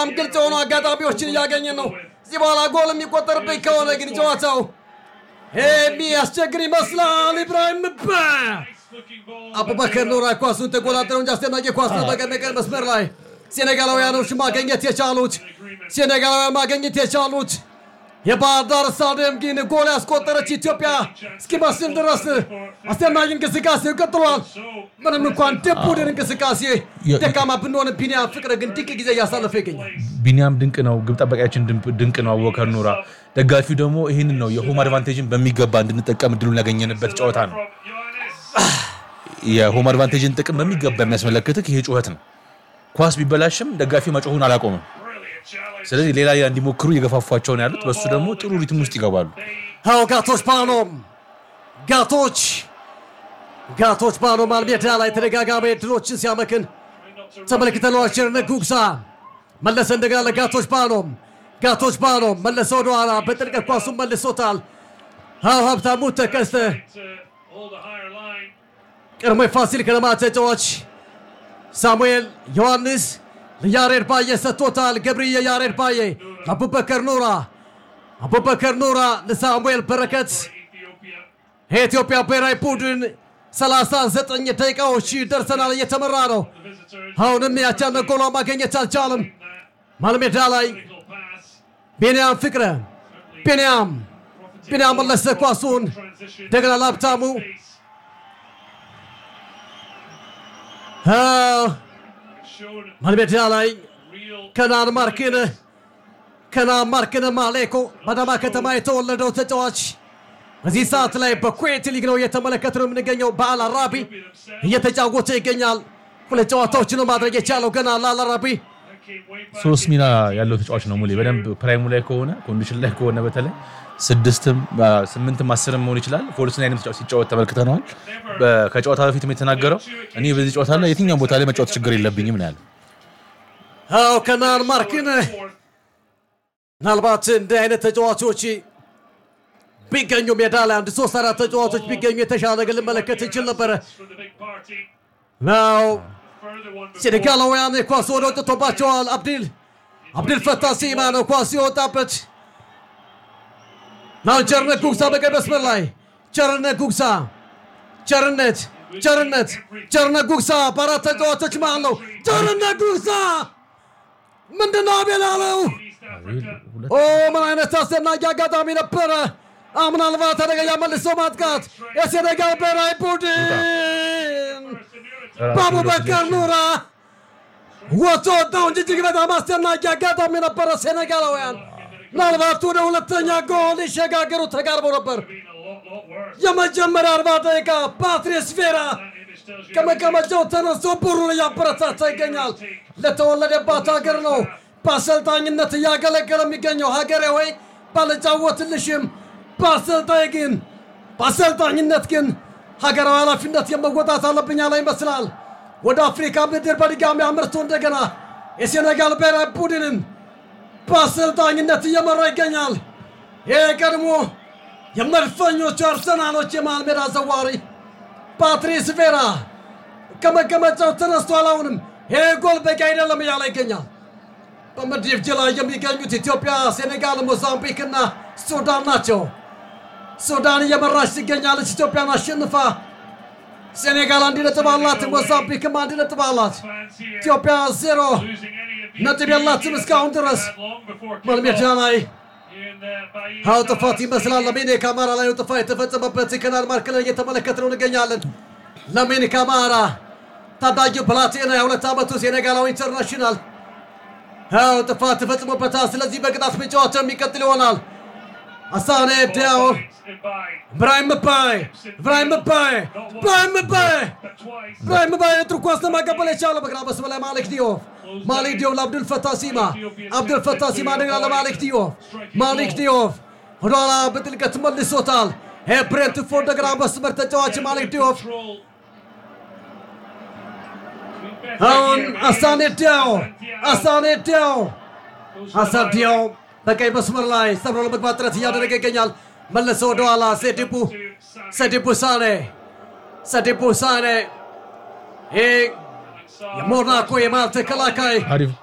በጣም ግልጽ የሆኑ አጋጣሚዎችን እያገኘን ነው። እዚህ በኋላ ጎል የሚቆጠርብኝ ከሆነ ግን ጨዋታው የሚያስቸግር ይመስላል። ኢብራሂም ባ አቡበከር ኑራ ኳሱን ተቆጣጠረው እንጂ አስደናቂ ኳስ ነበር በቀኝ መስመር ላይ ሴኔጋላውያኖች ማገኘት የቻሉት ሴኔጋላውያን ማገኘት የቻሉት የባህር ዳር ስታዲየም ግን ጎል ያስቆጠረች ኢትዮጵያ እስኪመስል ድረስ አስደናቂ እንቅስቃሴ ቀጥሏል። ምንም እንኳን ደብ ቡድን እንቅስቃሴ ደካማ ብንሆን ቢኒያም ፍቅር ግን ድንቅ ጊዜ እያሳለፈ ይገኛል። ቢኒያም ድንቅ ነው። ግብ ጠባቂያችን ድንቅ- ድንቅ ነው። አቡበከር ኑራ ደጋፊው ደግሞ ይህንን ነው የሆም አድቫንቴጅን በሚገባ እንድንጠቀም እድሉን ያገኘንበት ጨዋታ ነው። የሆም አድቫንቴጅን ጥቅም በሚገባ የሚያስመለክትህ ይሄ ጩኸት ነው። ኳስ ቢበላሽም ደጋፊው መጮሁን አላቆምም። ስለዚህ ሌላ ሌላ እንዲሞክሩ እየገፋፏቸው ነው ያሉት። በሱ ደግሞ ጥሩ ሪትም ውስጥ ይገባሉ። አዎ ጋቶች ባኖም ጋቶች ጋቶች ባኖም ሜዳ ላይ ተደጋጋሚ እድሎችን ሲያመክን ተመልክተነዋል። ቸርነት ጉግሳ መለሰ እንደገና ለጋቶች ባኖም ጋቶች ባኖም መለሰ ወደኋላ በጥልቀት ኳሱን መልሶታል። አዎ ሀብታሙ ተከስተ ቀድሞ የፋሲል ከነማ ተጫዋች ሳሙኤል ዮሐንስ ለያሬድ ባየ ሰጥቶታል። ገብርዬ ያሬድ ባየ አቡበከር ኑራ አቡበከር ኑራ ለሳሙኤል በረከት የኢትዮጵያ ብሔራዊ ቡድን 39 ደቂቃዎች ደርሰናል። እየተመራ ነው። አሁንም ያቻነ ጎሏ ማገኘት አልቻለም። ማልሜዳ ላይ ቢንያም ፍቅረ ቢንያም ቢንያም መለሰ ኳሱን እንደገና ለሀብታሙ አዎ፣ ማልሜዳ ላይ ከናን ማርክን ከናን ማርክን ማሌኮ በአዳማ ከተማ የተወለደው ተጫዋች በዚህ ሰዓት ላይ በኩዌት ሊግ ነው እየተመለከት ነው የምንገኘው። በአል አራቢ እየተጫወተ ይገኛል። ሁለት ጨዋታዎችን ማድረግ የቻለው ገና ለአል አራቢ ሶስት ሚና ያለው ተጫዋች ነው ሙሌ። በደንብ ፕራይሙ ላይ ከሆነ ኮንዲሽን ላይ ከሆነ በተለይ ስድስትም ስምንትም አስርም መሆን ይችላል። ፎልስ ናይንም ተጫዋች ሲጫወት ተመልክተነዋል። በ- ከጨዋታ በፊትም የተናገረው እኔ በዚህ ጨዋታ ላይ የትኛውም ቦታ ላይ መጫወት ችግር የለብኝም ነው ያለው። አዎ ከናን ማርክን ምናልባት እንዲህ አይነት ተጫዋቾች ቢገኙ ሜዳ ላይ አንድ ሶስት አራት ተጫዋቾች ቢገኙ የተሻለ ነገር ልመለከት እንችል ነበረ። ናው ሴኔጋላውያን ኳስ ወደ ወጥቶባቸዋል። አብዲል አብዲል ፈታ ሲማ ነው ኳስ የወጣበት። ናው ቸርነት ጉግሳ በቀኝ መስመር ላይ ቸርነት ጉግሳ ቸርነት ቸርነት ቸርነት ጉግሳ በአራት ተጫዋቾች መሃል ነው። ቸርነት ጉግሳ ምንድነው አቤል አለው? ኦ ምን አይነት አስደናቂ አጋጣሚ ነበረ! አ ምናልባት አደገኛ መልሶ ማጥቃት የሴኔጋል ብሔራዊ ቡድን በአቡበከር ኑራ ወጥቶ ወጣው እንጂ እጅግ በጣም አስደናቂ አጋጣሚ ነበረ። ሴኔጋላውያን ምናልባት ወደ ሁለተኛ ጎል ሊሸጋገሩ ተቃርበው ነበር። የመጀመሪያ አርባ ደቂቃ ፓትሪስ ቬራ ከመቀመጫው ተነስቶ ቡሩን እያበረታታ ይገኛል። ለተወለደባት ሀገር ነው በአሰልጣኝነት እያገለገለ የሚገኘው። ሀገሬ ወይ ባልጫወትልሽም፣ በአሰልጣኝ ግን በአሰልጣኝነት ግን ሀገራዊ ኃላፊነት የመወጣት አለብኝ ያለ ይመስላል። ወደ አፍሪካ ምድር በድጋሚ አምርቶ እንደገና የሴኔጋል ብሔራዊ ቡድንን በአሰልጣኝነት እየመራ ይገኛል። ይህ ቀድሞ የመድፈኞቹ አርሰናሎች የመሃል ሜዳ ዘዋሪ ፓትሪስ ቬራ ከመቀመጫው ተነስቷል። አሁንም ይህ ጎል በቂ አይደለም እያለ ይገኛል። በምድብ ጅ ላይ የሚገኙት ኢትዮጵያ፣ ሴኔጋል፣ ሞዛምቢክ እና ሱዳን ናቸው። ሱዳን እየመራች ትገኛለች። ኢትዮጵያን አሸንፋ ሴኔጋል አንድ ነጥብ አላት። ሞዛምቢክም አንድ ነጥብ አላት። ኢትዮጵያ ዜሮ ነጥብ የላትም እስካሁን ድረስ መልሜዳ ላይ አዎ ጥፋት ይመስላል። ለሜኔ ካማራ ላይ ነው ጥፋት የተፈጸመበት። ከናል ማርክ ላይ እየተመለከት ነው እንገኛለን። ለሜኔ ካማራ ታዳጊው ፕላቴና የሁለት ዓመቱ ሴኔጋላዊ ኢንተርናሽናል አዎ ጥፋት ተፈጽሞበታል። ስለዚህ በቅጣት ጨዋታ የሚቀጥል ይሆናል። አሳኔ ዲያው ብራሂም ምባይ ብራሂም ምባይ ብራሂም ምባይ ብራሂም ምባይ የጥሩ ኳስ ለማቀበል የቻለው በግራ መስመር ላይ ማሊክ ዲዮፍ ማሊክ ዲዮፍ ለአብዱል ፈታ ሲማ አብዱል ፈታ ሲማ እንደገና ለማሊክ ዲዮፍ ማሊክ ዲዮፍ ወደኋላ በጥልቀት መልሶታል። ብሬንትፎርድ እንደገና መስመር ተጫዋች ማሊክ ዲዮፍ አሁን አሳኔ ዲያው አሳኔ ዲያው አሳን ዲያው በቀይ መስመር ላይ ሰብሮ ለመግባት ጥረት እያደረገ ይገኛል። መለሰ ወደኋላ ሴዲቡ ሴዲቡ ሳኔ ሴዲቡ ሳኔ ይህ የሞናኮ የመሃል ተከላካይ አሪፍ